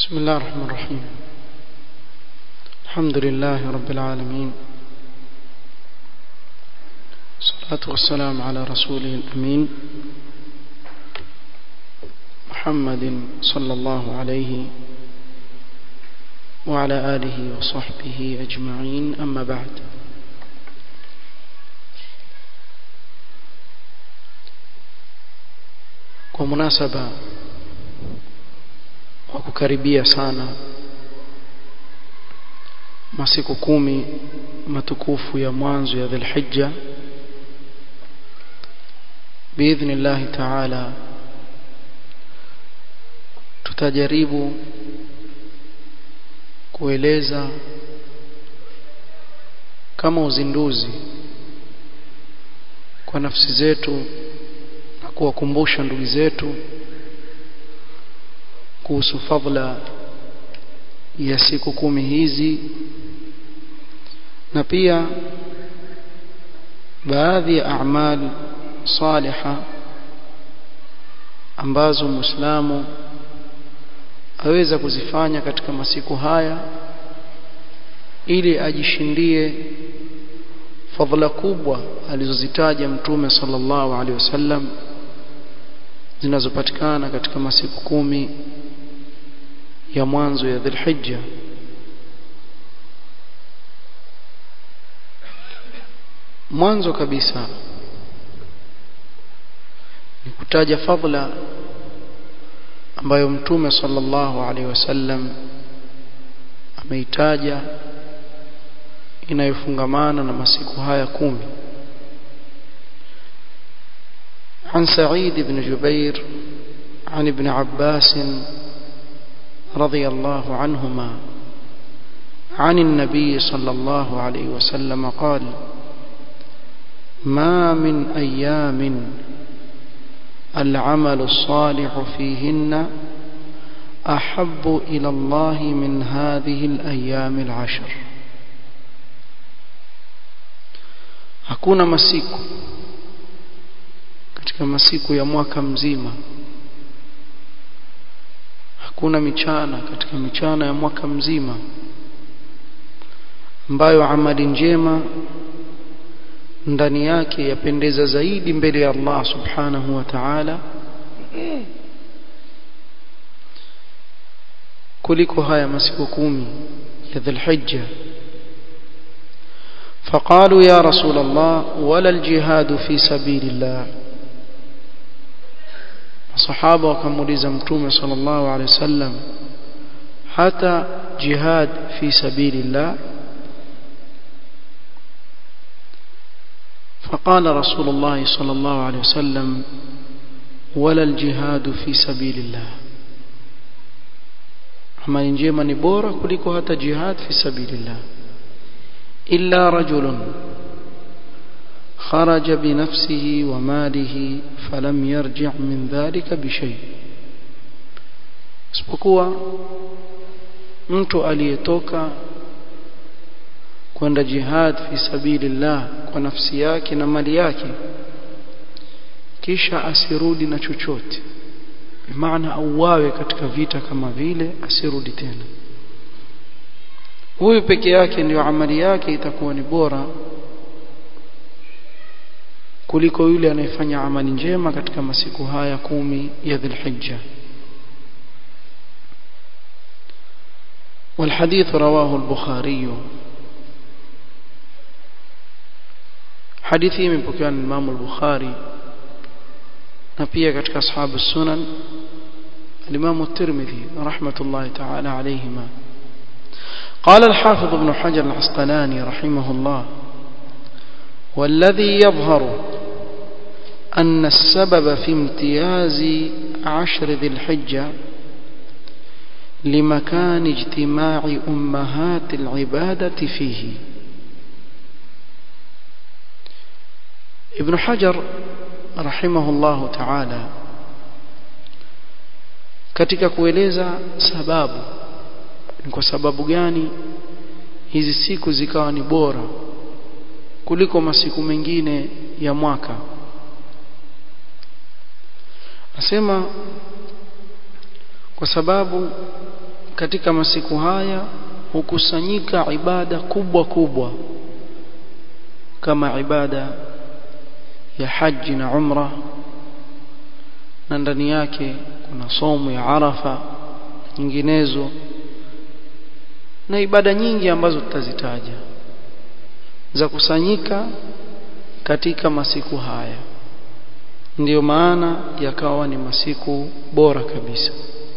بسم الله الرحمن الرحيم الحمد لله رب العالمين الصلاة والسلام على رسوله الأمين محمد صلى الله عليه وعلى آله وصحبه أجمعين أما بعد kwa munasaba wa kukaribia sana masiku kumi matukufu ya mwanzo ya Dhulhijja biidhnillahi taala tutajaribu kueleza kama uzinduzi kwa nafsi zetu na kuwakumbusha ndugu zetu kuhusu fadla ya siku kumi hizi na pia baadhi ya a'mal saliha ambazo muislamu aweza kuzifanya katika masiku haya ili ajishindie fadhila kubwa alizozitaja mtume sallallahu alaihi wasallam zinazopatikana katika masiku kumi ya mwanzo ya Dhulhijja mwanzo kabisa ni kutaja fadhila ambayo mtume sallallahu alaihi wasallam ameitaja inayofungamana na masiku haya kumi عن سعيد بن جبير عن ابن عباس رضي الله عنهما عن النبي صلى الله عليه وسلم قال ما من أيام العمل الصالح فيهن أحب إلى الله من هذه الأيام العشر hakuna masiku katika masiku ya mwaka mzima hakuna michana katika michana ya mwaka mzima ambayo amali njema ndani yake yapendeza zaidi mbele ya Allah subhanahu wa ta'ala kuliko haya masiku kumi ya Dhulhijja فقالوا يا رسول الله ولا الجهاد في سبيل الله الصحابه wakamuuliza mtume sallallahu alaihi wasallam hata jihad fi sabilillah فقال رسول الله صلى الله عليه وسلم ولا الجهاد في سبيل الله amali njema ni bora kuliko hata jihad fi sabilillah illa rajulun kharaja bi nafsihi wa malihi falam yarji' min dhalika bi shay isipokuwa mtu aliyetoka kwenda jihad fi sabilillah kwa nafsi yake na mali yake kisha asirudi na chochote bimaana auawe katika vita kama vile asirudi tena huyu peke yake ndiyo amali yake itakuwa ni bora kuliko yule anayefanya amali njema katika masiku haya kumi ya Dhulhijja والحديث رواه البخاري hadithi imepokewa na Imam al-Bukhari na pia katika ashabu sunan al-Imam at-Tirmidhi rahmatullahi ta'ala alayhima قال الحافظ ابن حجر العسقلاني رحمه الله والذي يظهر أن السبب في امتياز عشر ذي الحجة لمكان اجتماع أمهات العبادة فيه ابن حجر رحمه الله تعالى katika kueleza sababu ni kwa sababu gani hizi siku zikawa ni bora kuliko masiku mengine ya mwaka nasema kwa sababu katika masiku haya hukusanyika ibada kubwa kubwa kama ibada ya haji na umra na ndani yake kuna somo ya Arafa nyinginezo na ibada nyingi ambazo tutazitaja za kusanyika katika masiku haya ndiyo maana yakawa ni masiku bora kabisa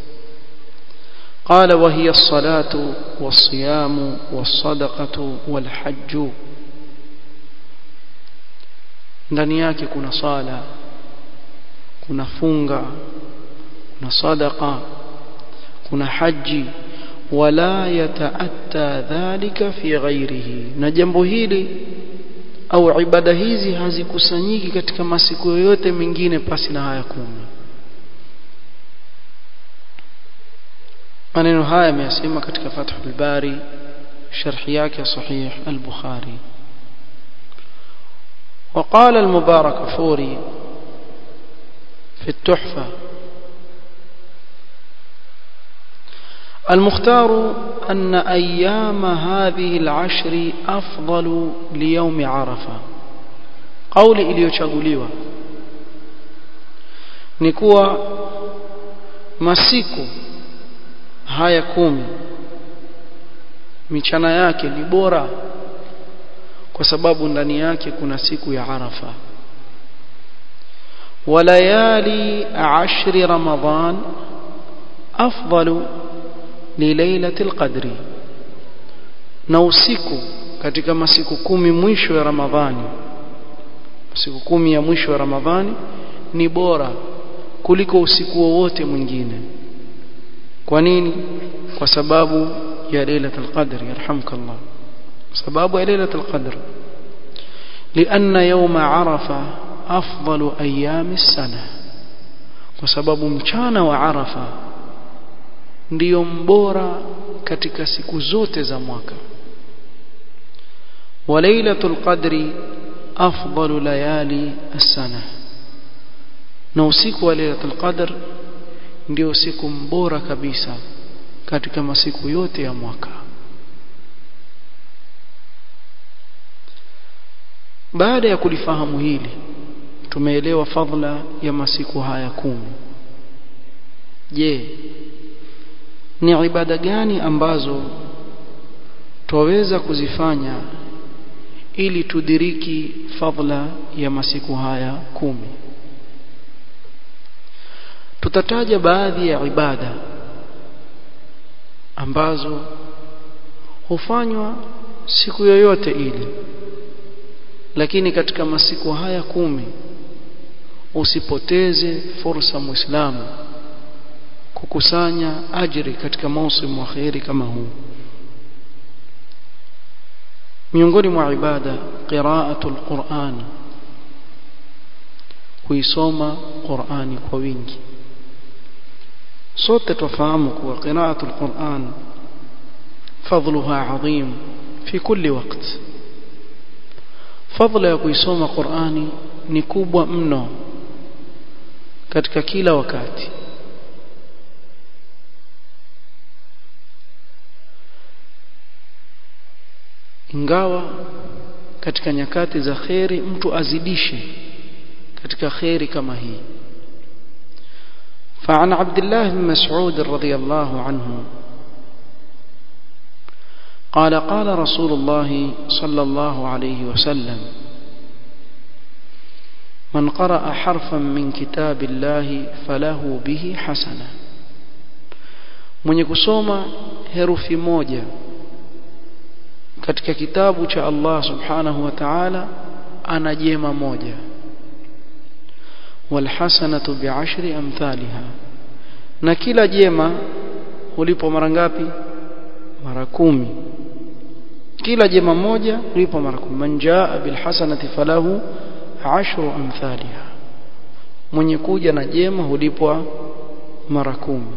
قال وهي الصلاة والصيام والصدقة والحج ndani yake kuna sala kuna funga kuna sadaqa kuna haji wala yataatta dhalika fi ghairihi na jambo hili au ibada hizi hazikusanyiki katika masiku yoyote mengine pasi na haya kumi maneno haya ameyasema katika Fathul Bari sharhi yake sahih al-Bukhari وقال المبارك فوري في التحفة المختار أن أيام هذه العشر أفضل ليوم عرفة قول iliyochaguliwa ni kuwa masiku haya kumi michana yake ni bora kwa sababu ndani yake kuna siku ya Arafa walayali ashri ramadhan afdalu li lailatul qadri na usiku katika masiku kumi mwisho ya Ramadhani siku kumi ya mwisho ya Ramadhani ni bora kuliko usiku wowote mwingine kwa nini kwa sababu ya lailatul qadr yarhamkallah sababu ya lailatul qadr لأن يوم عرفة أفضل أيام السنة وسبب mchana wa Arafa ndio mbora katika siku zote za mwaka وليلة القدر أفضل ليالي السنة na usiku wa lailatul qadr ndio siku mbora kabisa katika masiku yote ya mwaka baada ya kulifahamu hili tumeelewa fadhila ya masiku haya kumi je ni ibada gani ambazo twaweza kuzifanya ili tudiriki fadhila ya masiku haya kumi tutataja baadhi ya ibada ambazo hufanywa siku yoyote ile lakini katika masiku haya kumi usipoteze fursa muislamu kukusanya ajiri katika mausimu wa khairi kama huu miongoni mwa ibada qiraatul Qur'an kuisoma Qur'ani kwa wingi sote tufahamu kuwa qiraatul Qur'an fadluha adhim fi kulli waqt fadla ya kuisoma Qur'ani ni kubwa mno katika kila wakati ingawa katika nyakati za kheri mtu azidishe katika kheri kama hii فعن عبد الله بن مسعود رضي الله عنه قال قال رسول الله صلى الله عليه وسلم من قرأ حرفا من كتاب الله فله به حسنة mwenye kusoma herufi moja katika kitabu cha Allah subhanahu wa ta'ala ana jema moja walhasanatu bi'ashri amthaliha na kila jema ulipo mara ngapi mara kumi kila jema moja ulipo mara kumi man jaa bilhasanati falahu ashru amthaliha mwenye kuja na jema hulipwa mara kumi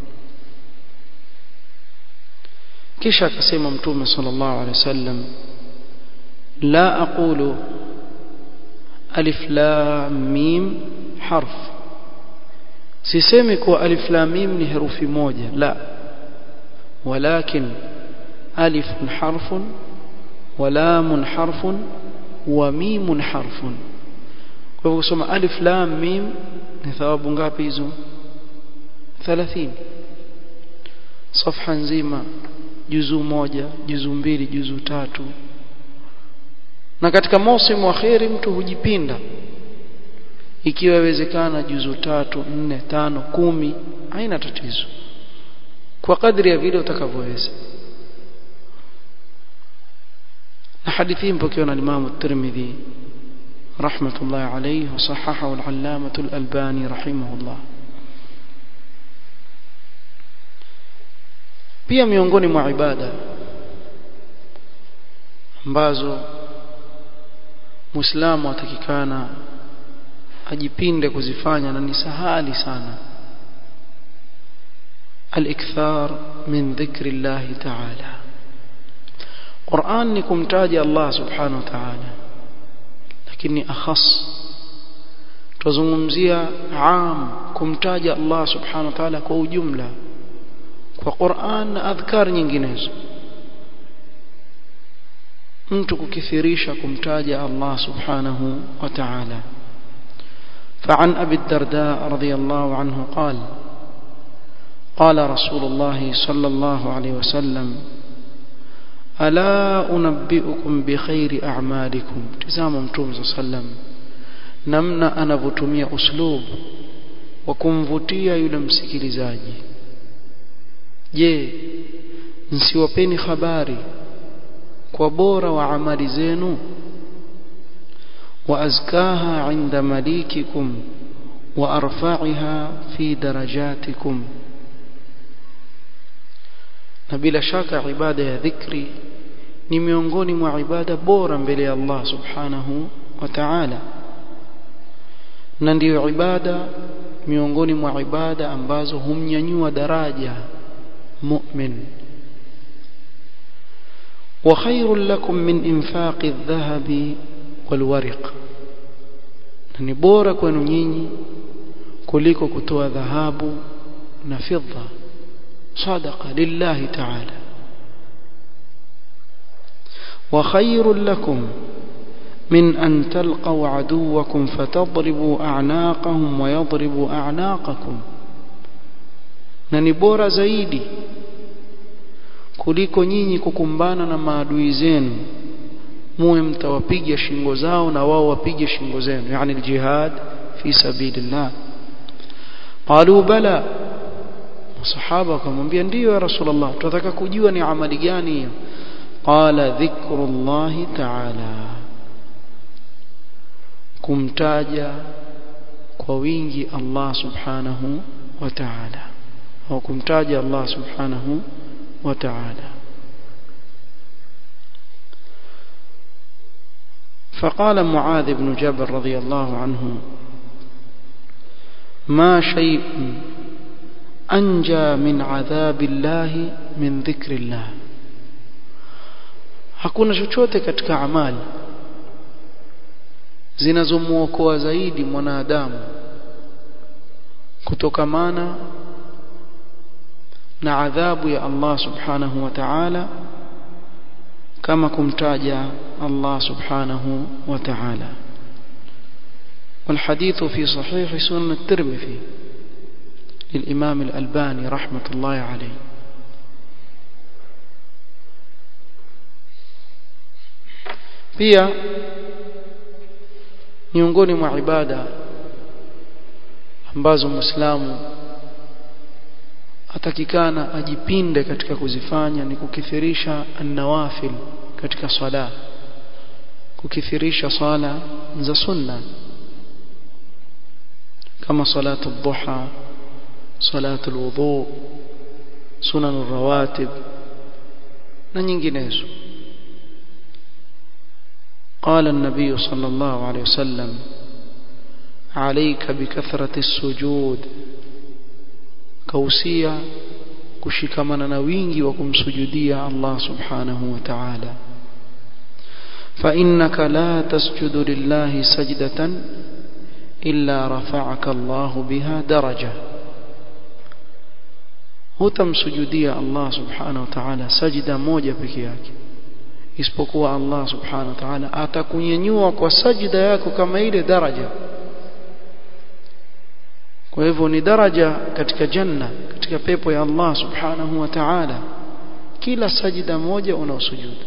kisha akasema mtume sallallahu alaihi wasallam la aqulu alif lam mim harf sisemi kuwa alif lam mim ni herufi moja la ولكن ألف حرف ولام حرف وميم حرف kwa hivyo kusoma alif lam mim ni thawabu ngapi hizo 30 safha nzima juzu moja juzu mbili juzu tatu na katika mausimu wa kheri mtu hujipinda ikiwa yawezekana juzu tatu nne tano kumi haina tatizo kwa kadri ya vile utakavyoweza na hadithi mpokewa na Imam At-Tirmidhi rahmatullahi alayhi wa sahahahu al-allamah al-Albani rahimahullah pia miongoni mwa ibada ambazo Muislamu atakikana ajipinde kuzifanya na ni sahali sana al-ikthar min dhikri Allah ta'ala Qur'an ni kumtaja Allah subhanahu wa ta'ala lakini akhas tuzungumzia am kumtaja Allah subhanahu wa ta'ala kwa ujumla kwa Qur'an na adhkar nyinginezo mtu kukithirisha kumtaja Allah subhanahu wa ta'ala فعن أبي الدرداء رضي الله عنه قال قال رسول الله صلى الله عليه وسلم ألا أنبئكم بخير أعمالكم تزام متوم صلى الله عليه وسلم نمنا أنا بتمية أسلوب وكمvutia yule msikilizaji je nsiwapeni habari kwa bora wa amali zenu وأزكاها عند مليككم وأرفعها في درجاتكم na bila shaka ibada ya dhikri ni miongoni mwa ibada bora mbele ya Allah subhanahu wa ta'ala na ndiyo ibada miongoni mwa ibada ambazo humnyanyua daraja mu'min wa khairul lakum min infaqi adh-dhahabi walwariq na ni bora kwenu nyinyi kuliko kutoa dhahabu na fidda sadaqa lillahi ta'ala wa khairul lakum min an talqaw aduwakum fatadribu a'naqahum wa yadribu a'naqakum na ni bora zaidi kuliko nyinyi kukumbana na maadui zenu muwe mtawapiga shingo zao na wao wapige shingo zenu yani aljihad fi sabilillah qalu bala masahaba wakamwambia ndiyo ya rasulullah tunataka kujua ni amali gani hiyo qala dhikrullah ta'ala kumtaja kwa wingi Allah subhanahu wa ta'ala au kumtaja Allah subhanahu wa ta'ala فقال معاذ بن جبل رضي الله عنه ما شيء أنجى من عذاب الله من ذكر الله hakuna chochote katika amali zinazomuokoa zaidi mwanadamu kutokamana na adhabu ya Allah subhanahu wa ta'ala kama kumtaja الله سبحانه وتعالى والحديث في صحيح سنن الترمذي للإمام الألباني رحمة الله عليه pia miongoni mwa ibada ambazo muislamu atakikana ajipinde katika kuzifanya ni kukithirisha an-nawafil katika swala kukithirisha swala za sunna kama salatu ad-duha salatu al-wudu sunan ar-rawatib na nyinginezo قال النبي صلى الله عليه وسلم عليك بكثرة السجود كوسيا kushikamana na wingi wa kumsujudia Allah subhanahu wa ta'ala فإنك لا تسجد لله سجدة إلا رفعك الله بها درجة hutamsujudia Allah subhanahu wa ta'ala sajida moja peke yake isipokuwa Allah subhanahu wa ta'ala atakunyanyua kwa sajida yako kama ile daraja kwa hivyo ni daraja katika janna katika pepo ya Allah subhanahu wa ta'ala kila sajida moja unaosujudu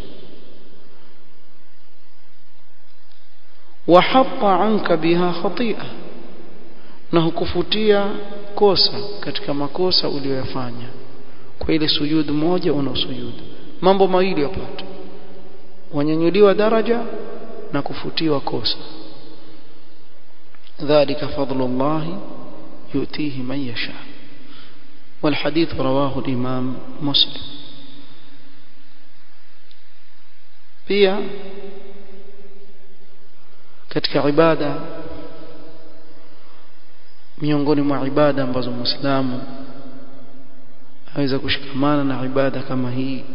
وحط عنك بها خطيئه na hukufutia kosa katika makosa uliyoyafanya kwa ile sujudu moja unaosujudu mambo mawili yapata wanyanyuliwa daraja na kufutiwa kosa dhalika fadlullah yutihi man yasha والحديث رواه الإمام مسلم pia katika ibada miongoni mwa ibada ambazo muislamu aweza kushikamana na ibada kama hii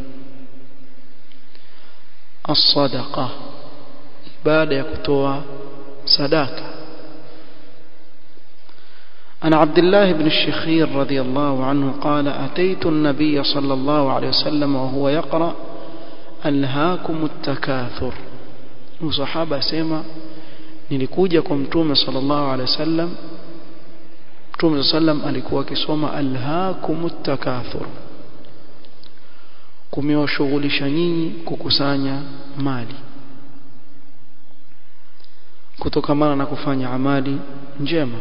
as-sadaqa ibada ya kutoa sadaka عن عبد الله بن الشخير رضي الله عنه قال أتيت النبي صلى الله عليه وسلم وهو يقرأ ألهاكم التكاثر وصحابة سيما nilikuja kwa mtume sallallahu alaihi wasallam mtume sallam alikuwa akisoma alhaakumut takathur kumewashughulisha nyinyi kukusanya mali kutokamana na kufanya amali njema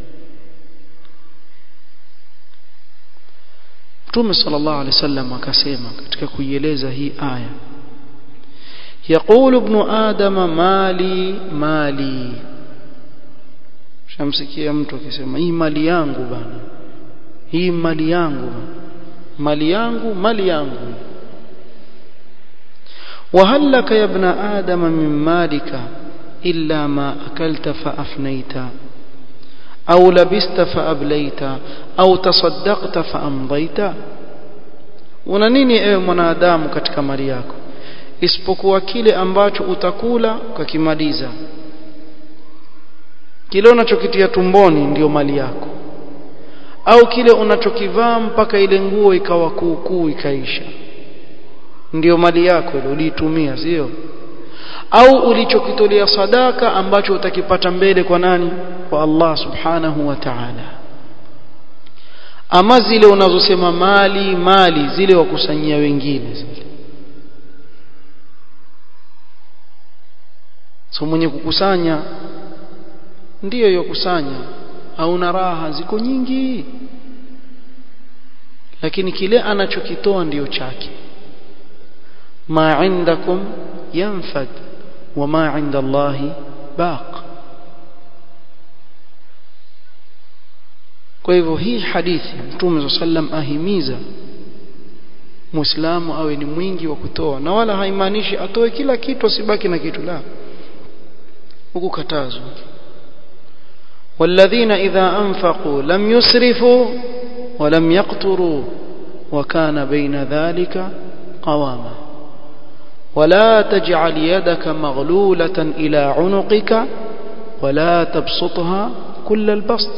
mtume sallallahu alaihi wasallam akasema katika kuieleza hii aya يقول ابن آدم مالي مالي shamsikia mtu akisema hii mali yangu bana hii mali yangu bana mali yangu mali yangu وهل لك يا ابن آدم من مالك إلا ما أكلت فأفنيت أو لبست فأبليت أو تصدقت فأمضيت una nini ewe mwanadamu katika mali yako isipokuwa kile ambacho utakula ukakimaliza kile unachokitia tumboni ndiyo mali yako au kile unachokivaa mpaka ile nguo ikawa kuukuu ikaisha ndiyo mali yako ile uliitumia sio au ulichokitolea sadaka ambacho utakipata mbele kwa nani kwa Allah subhanahu wa ta'ala ama zile unazosema mali mali zile wakusanyia wengine zile so mwenye kukusanya ndiyo yokusanya hauna raha ziko nyingi lakini kile anachokitoa ndiyo chake ma indakum yanfad wa ma inda Allahi baq kwa hivyo hii hadithi mtume sallam ahimiza muislamu awe ni mwingi wa kutoa na wala haimaanishi atoe kila kitu asibaki na kitu la huku katazwa والذين إذا أنفقوا لم يسرفوا ولم يقتروا وكان بين ذلك قواما ولا تجعل يدك مغلولة إلى عنقك ولا تبسطها كل البسط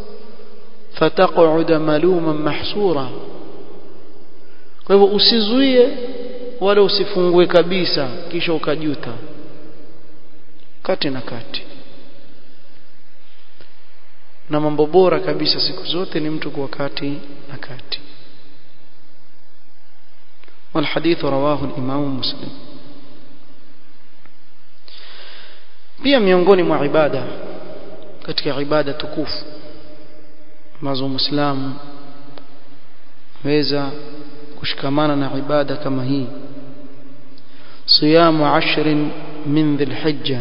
فتقعد ملوما محسورا kwa hivyo usizuie wala usifungue kabisa kisha ukajuta kati na kati na mambo bora kabisa siku zote ni mtu kuwa kati na kati والحديث رواه الإمام مسلم pia miongoni mwa ibada katika ibada tukufu ambazo muislamu weza kushikamana na ibada kama hii siyamu ashrin min dhilhijja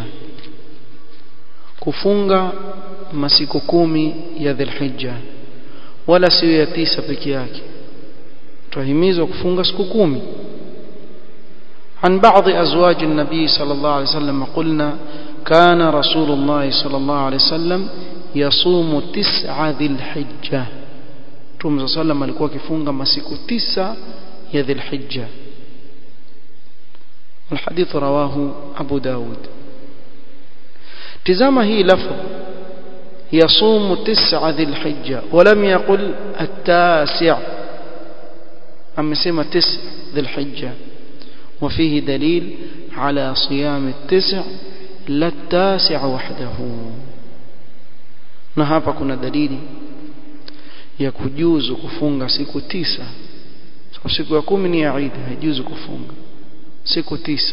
kufunga masiku kumi ya dhilhijja wala sio ya tisa peke yake tuhimizwa kufunga siku kumi عن بعض أزواج النبي صلى الله عليه وسلم قلنا كان رسول الله صلى الله عليه وسلم يصوم تسعة ذي الحجة Mtume صلى الله عليه وسلم alikuwa akifunga masiku tisa ya Dhulhijja الحديث رواه أبو داود تزام هي لفظ يصوم تسعة ذي الحجة ولم يقل التاسع amesema tisa dhulhijja وفيه دليل على صيام التسع لا التاسع وحده na hapa kuna dalili ya kujuzu kufunga siku tisa so, siku ya kumi ni ya Eid haijuzu kufunga siku tisa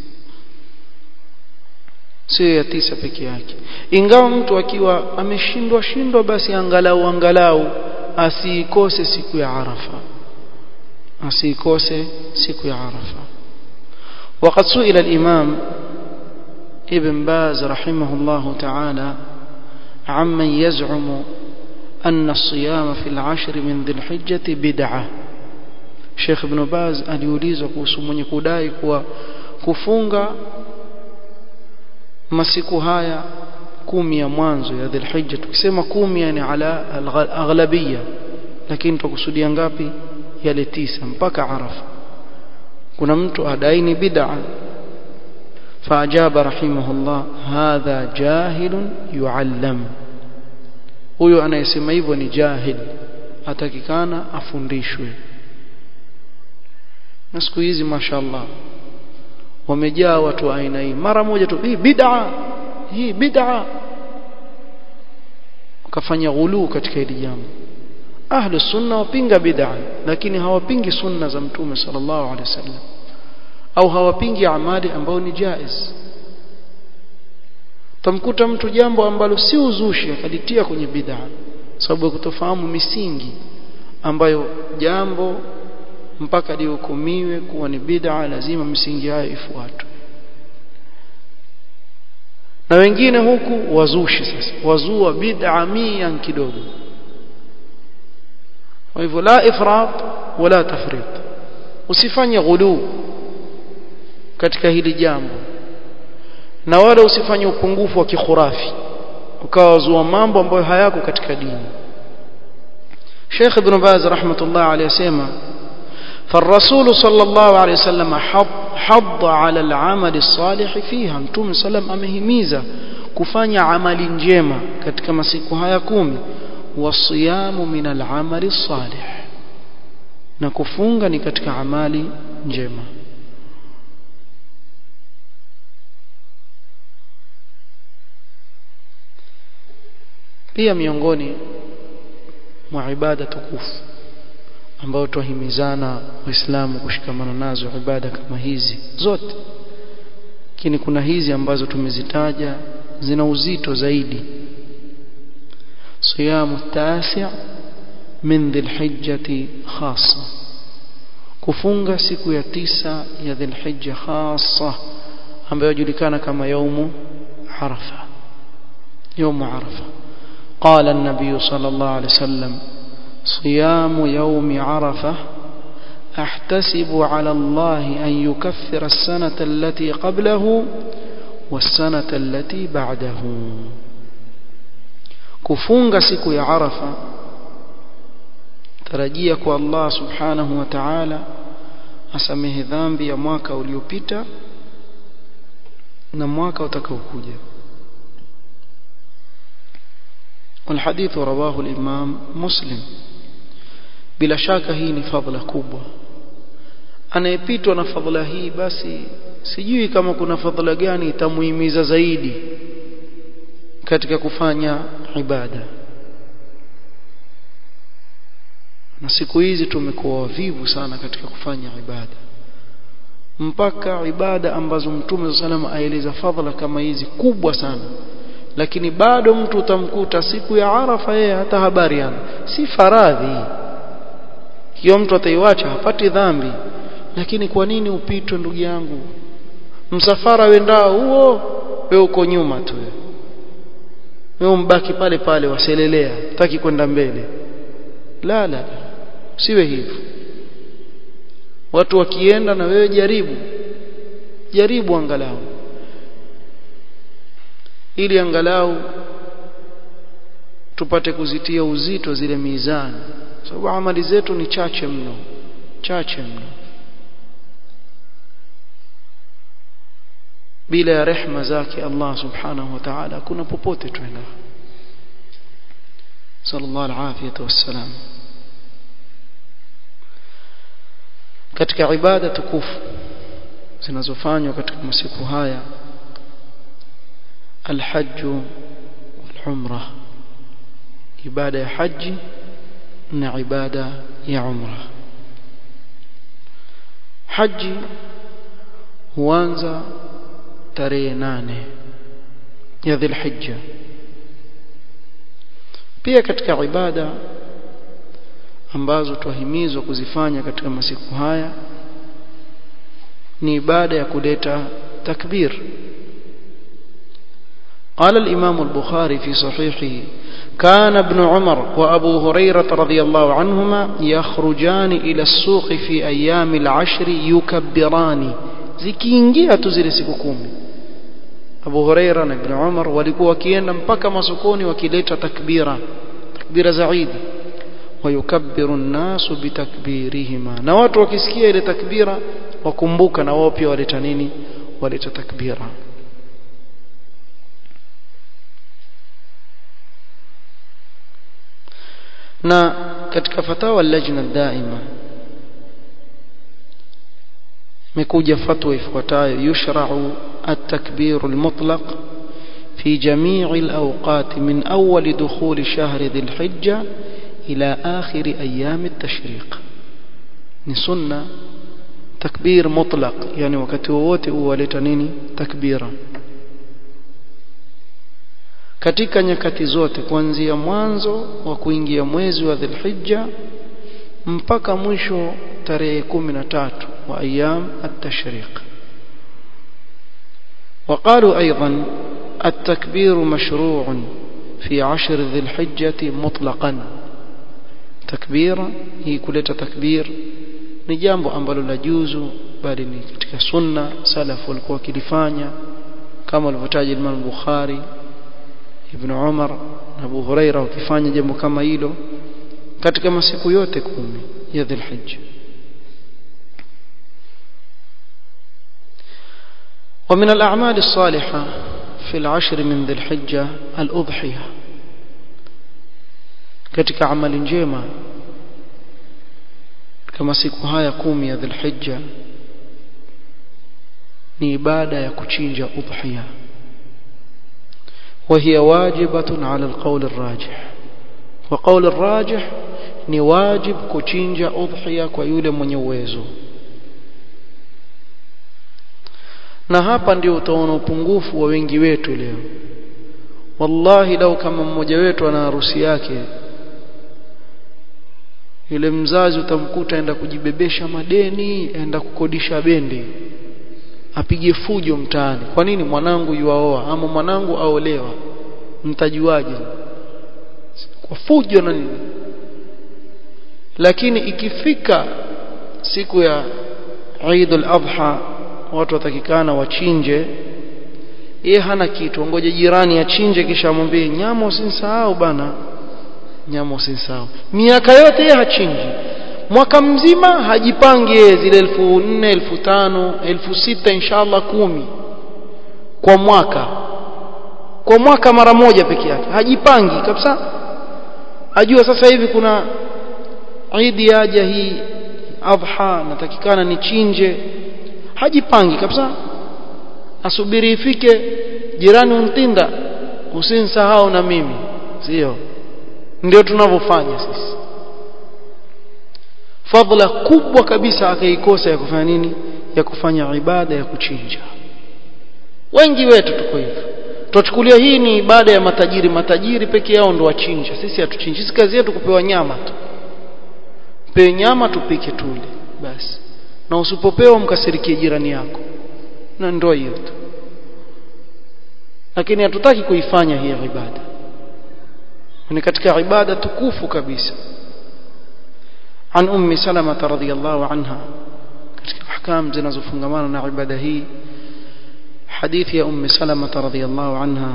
sio ya tisa peke yake ingawa mtu akiwa ameshindwa shindwa basi angalau angalau asiikose siku ya Arafa asiikose siku ya Arafa وقد سئل الإمام ابن باز رحمه الله تعالى عمن يزعم أن الصيام في العشر من ذي الحجة بدعة Sheikh Ibn Baz aliulizwa kuhusu mwenye kudai kuwa kufunga masiku haya kumi ya mwanzo ya Dhulhijja tukisema kumi yani ala aghlabiyya lakini tukusudia ngapi yale tisa mpaka Arafa kuna mtu adaini bid'a فأجاب رحمه الله هذا جاهل يعلم huyo anayesema hivyo ni jahil atakikana afundishwe na siku hizi mashallah wamejaa watu aina hii mara moja tu hii bid'a hii bid'a wakafanya ghulu katika hili jambo ahlu sunna wapinga bid'a lakini hawapingi sunna za mtume sallallahu alaihi wasallam au hawapingi amali ambayo ni jaiz tamkuta mtu jambo ambalo si uzushi akalitia kwenye bid'a sababu ya kutofahamu misingi ambayo jambo mpaka lihukumiwe kuwa ni bid'a lazima misingi hayo ifuatwe na wengine huku wazushi sasa wazua bid'a mia kidogo kwa hivyo la ifrat wala tafrit usifanye ghulu katika hili jambo na wala usifanye upungufu wa kikhurafi ukawa wazua mambo ambayo hayako katika dini Sheikh Ibn Baz rahmatullah alayhi asema فالرسول صلى الله عليه وسلم حض, حض على العمل الصالح فيها متوم سلام amehimiza kufanya amali njema katika masiku haya kumi wasiyamu min al-amali salih na kufunga ni katika amali njema pia miongoni mwa ibada tukufu ambao twahimizana waislamu kushikamana nazo ibada kama hizi zote lakini kuna hizi ambazo tumezitaja zina uzito zaidi صيام التاسع من ذي الحجة خاصة كفunga siku ya tisa ya ذي الحجة خاصة ambayo julikana kama يوم عرفة يوم عرفة قال النبي صلى الله عليه وسلم صيام يوم عرفة أحتسب على الله أن يكفر السنة التي قبله والسنة التي بعده kufunga siku ya Arafa tarajia kwa Allah subhanahu wa ta'ala asamehe dhambi ya mwaka uliopita na mwaka utakaokuja والحديث رواه الإمام مسلم bila shaka hii ni fadhila kubwa anayepitwa na fadhila hii basi sijui kama kuna fadhila gani itamuhimiza zaidi katika kufanya ibada na siku hizi tumekuwa wavivu sana katika kufanya ibada mpaka ibada ambazo mtume sallam aeleza fadhila kama hizi kubwa sana lakini bado mtu utamkuta siku ya Arafa yeye hata habari yana si faradhi hiyo mtu ataiwacha hapati dhambi lakini kwa nini upitwe ndugu yangu msafara wendao huo wewe uko nyuma tu wewe mbaki pale pale waselelea taki kwenda mbele la la siwe hivyo watu wakienda na wewe jaribu jaribu angalau ili angalau tupate kuzitia uzito zile mizani sababu amali zetu ni chache mno chache mno bila ya rehma zake Allah subhanahu wa ta'ala kuna popote twenda sallallahu alafiyatu wassalam katika ibada tukufu zinazofanywa katika masiku haya الحج والعمرة عبادة حج عبادة يا عمرة حج huanza tarehe nane ya dhilhijja pia katika ibada ambazo twahimizwa kuzifanya katika masiku haya ni ibada ya kuleta takbir قال الإمام البخاري في صحيحه كان ابن عمر وأبو هريرة رضي الله عنهما يخرجان إلى السوق في أيام العشر يكبران zikiingia tu zile siku kumi Abu Huraira na Ibn Umar walikuwa wakienda mpaka masokoni wakileta takbira takbira za Eid wayukabbiru an-nasu bitakbirihima na watu wakisikia ile takbira wakumbuka na wao pia waleta nini waleta takbira na katika fatawa lajna daima imekuja fatwa ifuatayo yushra'u at-takbir al-mutlaq في جميع الأوقات من أول دخول شهر ذي الحجة إلى آخر أيام التشريق نسنة تكبير مطلق يعني وقت wowote uwaleta nini takbira katika nyakati zote kuanzia mwanzo wa kuingia mwezi wa Dhulhijja mpaka mwisho tarehe 13 wa ayyam at-tashriq وقالوا أيضا التكبير مشروع في عشر ذي الحجة مطلقا تكبير هي كلها تكبير ni jambo ambalo la juzu bali ni katika sunna salaf walikuwa wakilifanya kama walivyotaja Imam Bukhari Ibn Umar na Abu Huraira wakifanya jambo kama hilo katika masiku yote kumi ya Dhulhijja ومن الأعمال الصالحة في العشر من ذي الحجة الأضحية katika amali njema kama siku haya kumi ya Dhulhijja ni ibada ya kuchinja udhiya وهي واجبة على القول الراجح وقول الراجح ni wajib kuchinja udhiya kwa yule mwenye uwezo na hapa ndio utaona upungufu wa wengi wetu leo wallahi lau kama mmoja wetu ana harusi yake yule mzazi utamkuta aenda kujibebesha madeni aenda kukodisha bendi apige fujo mtaani kwa nini mwanangu yuaoa ama mwanangu aolewa mtajuaje kwa fujo na nini lakini ikifika siku ya Eid al-Adha watu watakikana wachinje yeye hana kitu ngoje jirani achinje kisha amwambie nyama usinsahau bana nyama usinsahau miaka yote yeye hachinji mwaka mzima hajipangi yeye zile elfu nne elfu tano elfu sita inshallah kumi kwa mwaka kwa mwaka mara moja peke yake hajipangi kabisa ajua sasa hivi kuna idi yaja hii adha natakikana nichinje hajipangi kabisa asubiri ifike jirani untinda usinsahau na mimi sio ndio tunavyofanya sisi fadhila kubwa kabisa akaikosa ya kufanya nini ya kufanya ibada ya kuchinja wengi wetu tuko hivyo tuchukulia hii ni ibada ya matajiri matajiri peke yao ndo wachinja sisi hatuchinji sisi kazi yetu kupewa nyama tu pewe nyama tupike tule basi na usipopewa mkasirikie jirani yako na ndio hiyo tu lakini hatutaki kuifanya hii ibada ni katika ibada tukufu kabisa عن أم سلمة رضي الله عنها katika ahkam zinazofungamana na ibada hii hadithi ya ummi salama radhiyallahu anha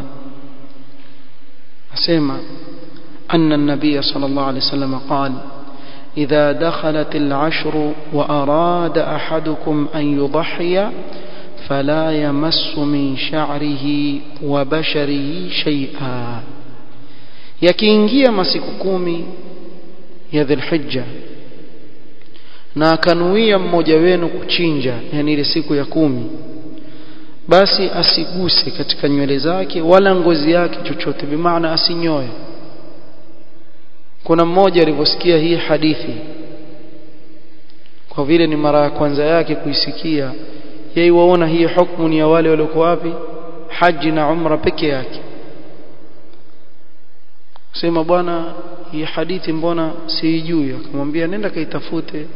asema anna an-nabiy sallallahu alayhi wasallam qala إذا دخلت العشر وأراد أحدكم أن يضحي فلا يمس من شعره وبشره شيئا yakiingia masiku kumi ya dhulhijja na akanuia mmoja wenu kuchinja yani ile siku ya kumi basi asiguse katika nywele zake wala ngozi yake chochote bimaana asinyoe kuna mmoja alivyosikia hii hadithi kwa vile ni mara ya kwanza yake kuisikia yeye waona hii hukumu ni ya wale waliokuwa wapi haji na umra peke yake sema bwana hii hadithi mbona siijui akamwambia nenda kaitafute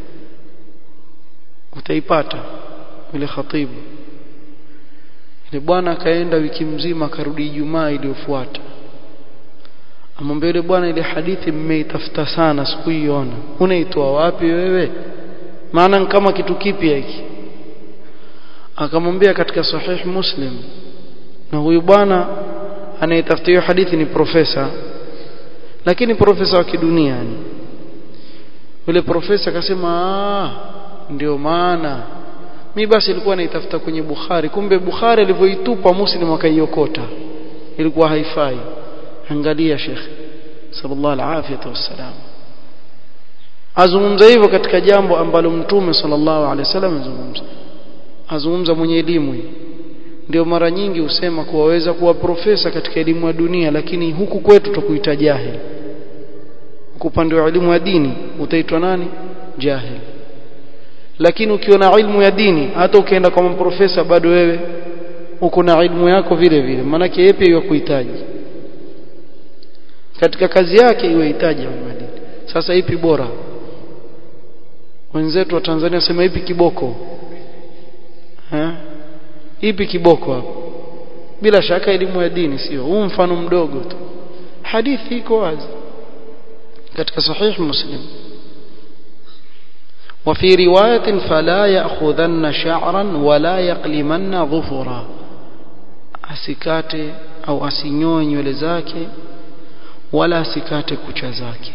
utaipata yule khatibu yule bwana akaenda wiki mzima akarudi Ijumaa iliyofuata amwambia yule bwana ile hadithi mmeitafuta sana sikuiona unaitoa wapi wewe maana kama kitu kipya hiki akamwambia katika sahih muslim na huyu bwana anayetafuta hiyo hadithi ni profesa lakini profesa wa kidunia yani yule profesa akasema ndio maana mi basi ilikuwa naitafuta kwenye Bukhari kumbe Bukhari alivyoitupa Muslim akaiokota ilikuwa haifai angalia Sheikh sallallahu alaihi wasallam azungumza hivyo katika jambo ambalo mtume sallallahu alaihi wasallam azungumza azungumza mwenye elimu ndio mara nyingi husema kuwa waweza kuwa profesa katika elimu ya dunia lakini huku kwetu tukuita jahil huku upande wa elimu ya dini utaitwa nani jahil lakini ukiwa na ilmu ya dini hata ukienda kwa profesa bado wewe uko na ilmu yako vile vile maanake yeye pia kuhitaji katika kazi yake iwe hitaji ya dini sasa ipi bora wenzetu wa Tanzania sema ipi kiboko ha? ipi kiboko hapo bila shaka elimu ya dini sio huu mfano mdogo tu hadithi iko wazi katika sahih muslim وفي رواية فلا يأخذن شعرا ولا يقلمن ظفرا asikate au asinyoe nywele zake wala asikate kucha zake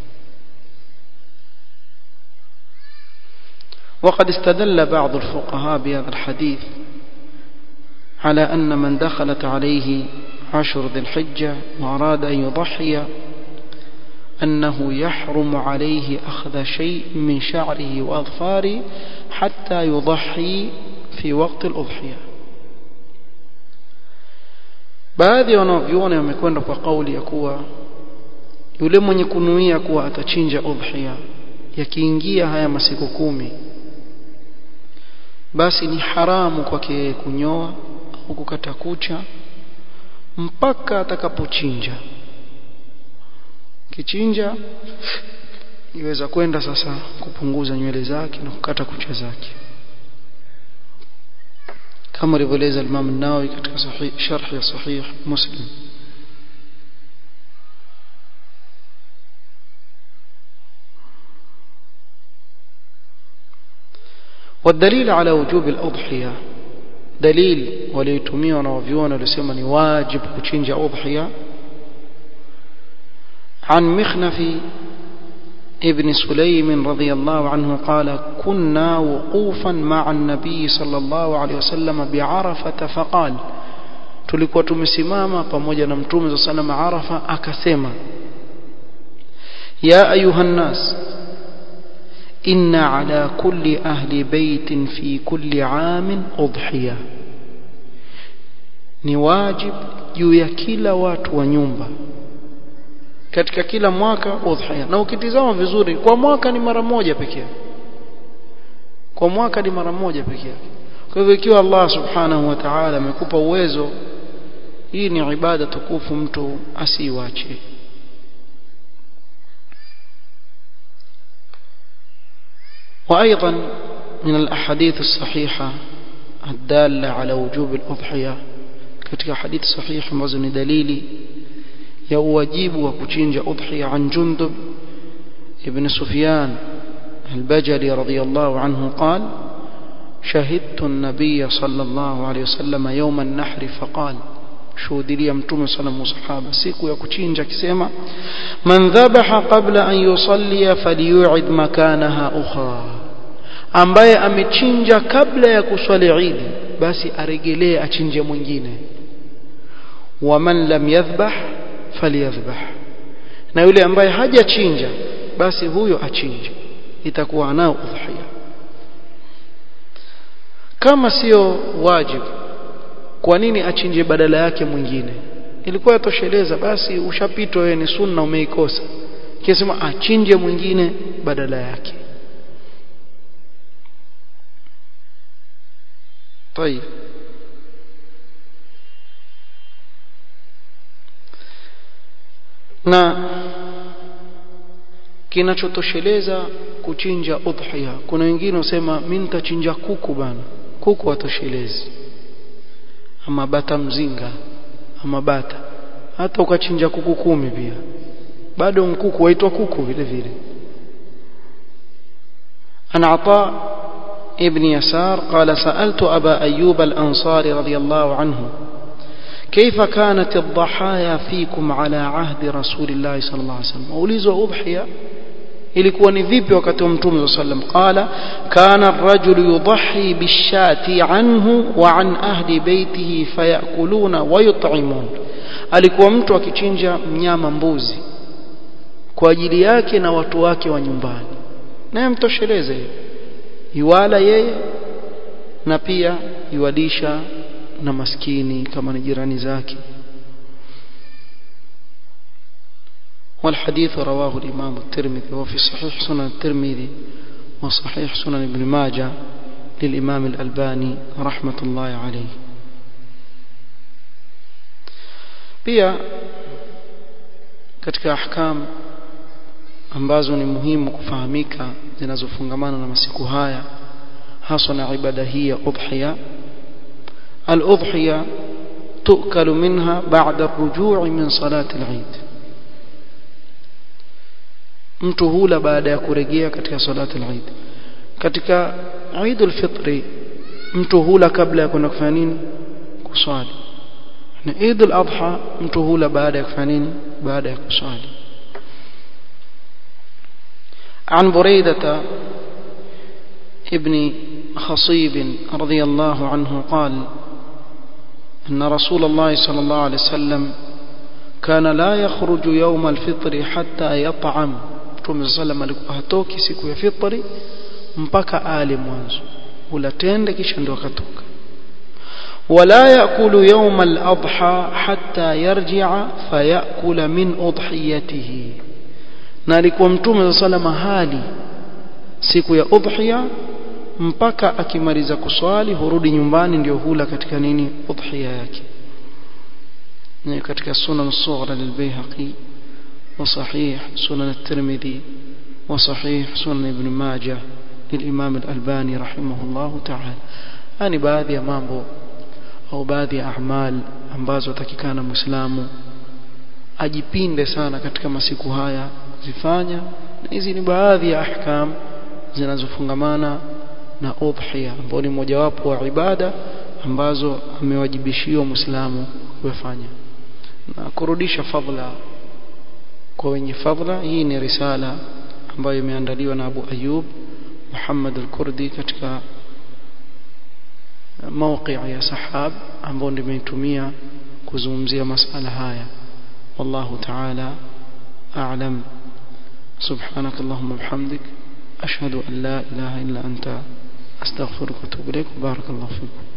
وقد استدل بعض الفقهاء بهذا الحديث على أن من دخلت عليه عشر ذي الحجة وأراد أن يضحي أنه يحرم عليه أخذ شيء من شعره وأظفاره حتى يضحي في وقت الأضحية baadhi ya wanavyuoni wamekwenda kwa kauli ya kuwa yule mwenye kunuia kuwa atachinja udhhiya yakiingia haya masiku kumi basi ni haramu kwake kunyoa au kukata kucha mpaka atakapochinja kichinja iweza kwenda sasa kupunguza nywele zake na kukata kucha zake kama alivyoeleza Imam an-Nawawi katika sahih sharh ya sahih Muslim والدليل على وجوب الأضحية دليل وليتميوا ونوفيون ولسيما واجب كتشنج أضحية عن مخنف ابن سليم رضي الله عنه قال كنا وقوفا مع النبي صلى الله عليه وسلم بعرفة فقال tulikuwa tumesimama pamoja na mtume صلى الله عليه وسلم Arafa akasema ya ayuha nas inna ala kulli ahli baitin fi kulli amin udhiya ni wajib juu ya kila watu wa nyumba katika kila mwaka udhiya na ukitizama vizuri kwa mwaka ni mara moja pekee yake kwa mwaka ni mara moja pekee yake kwa hivyo ikiwa Allah subhanahu wa ta'ala amekupa uwezo hii ni ibada tukufu mtu asiiwache وأيضا من الأحاديث الصحيحة الدالة على وجوب الأضحية katika hadithi sahihi ambazo ni dalili ya uwajibu wa kuchinja udhiya an Jundub ibn Sufyan al-Bajali radiyallahu anhu قال شهدت النبي صلى الله عليه وسلم يوم النحر فقال shuhudilia mtume sana musahaba siku ya kuchinja akisema man dhabaha qabla an yusalli falyu'id makanaha ukhra ambaye amechinja kabla ya kuswali Eid basi aregelee achinje mwingine waman lam yadhbah falyadhbah na yule ambaye hajachinja basi huyo achinje itakuwa nao udhiya kama sio wajibu kwa nini achinje badala yake mwingine ilikuwa yatosheleza basi ushapitwa wewe ni sunna umeikosa kisema achinje mwingine badala yake طيب na kinachotosheleza kuchinja udhiya kuna wengine wasema mimi nitachinja kuku bana kuku watoshelezi ama bata mzinga ama bata hata ukachinja kuku kumi pia bado mkuku waitwa kuku vile vile ana ata ابن يسار قال سألت أبا أيوب الأنصاري رضي الله عنه كيف كانت الضحايا فيكم على عهد رسول الله صلى الله عليه وسلم أوليزوا أضحية ilikuwa ni vipi wakati wa mtume صلى الله عليه وسلم قال كان الرجل يضحي بالشاة عنه وعن أهل بيته فيأكلون ويطعمون alikuwa mtu akichinja mnyama mbuzi kwa ajili yake na watu wake wa nyumbani naye mtosheleze yuwala yeye na pia yuwadisha na maskini kama ni jirani zake والحديث رواه الإمام الترمذي وفي صحيح سنن الترمذي وصحيح سنن ابن ماجه للإمام الألباني رحمة الله عليه pia katika ahkam ambazo ni muhimu kufahamika zinazofungamana na masiku haya hasa na ibada hii ya udhiya al-udhiya تؤكل منها بعد الرجوع من صلاة العيد mtu hula baada ya kurejea katika salati al-Eid katika Eid al-Fitri mtu hula kabla ya kwenda kufanya nini kuswali na Eid al-Adha mtu hula baada ya kufanya nini baada ya kuswali عن بريدة ابن خصيب رضي الله عنه قال أن رسول الله صلى الله عليه وسلم كان لا يخرج يوم الفطر حتى يطعم Mtume sallam alikuwa hatoki siku ya fitri mpaka ale mwanzo hula tende kisha ndio akatoka wala yakulu yawm al-adha hatta yarji'a fayakula min udhiyatihi na alikuwa Mtume sallam hali siku ya udhiya mpaka akimaliza kuswali hurudi nyumbani ndio hula katika nini udhiya yake ni katika sunan sughra lilbayhaqi وصحيح سنن الترمذي وصحيح سنن ابن ماجه للإمام الألباني رحمه الله تعالى يعني baadhi ya mambo au baadhi ya amal ambazo takikana muislamu ajipinde sana katika masiku haya kuzifanya na hizi ni baadhi ya ahkam zinazofungamana na udhiya ambao ni mojawapo wa ibada ambazo amewajibishiwa muislamu kufanya na kurudisha fadhila kwa wenye fadhila hii ni risala ambayo imeandaliwa na Abu Ayub Muhammad al-Kurdi katika موقع ya sahab ambao nimeitumia kuzungumzia masala haya wallahu ta'ala a'lam سبحانك اللهم وبحمدك أشهد أن لا إله إلا أنت أستغفرك وأتوب إليك بارك الله فيكم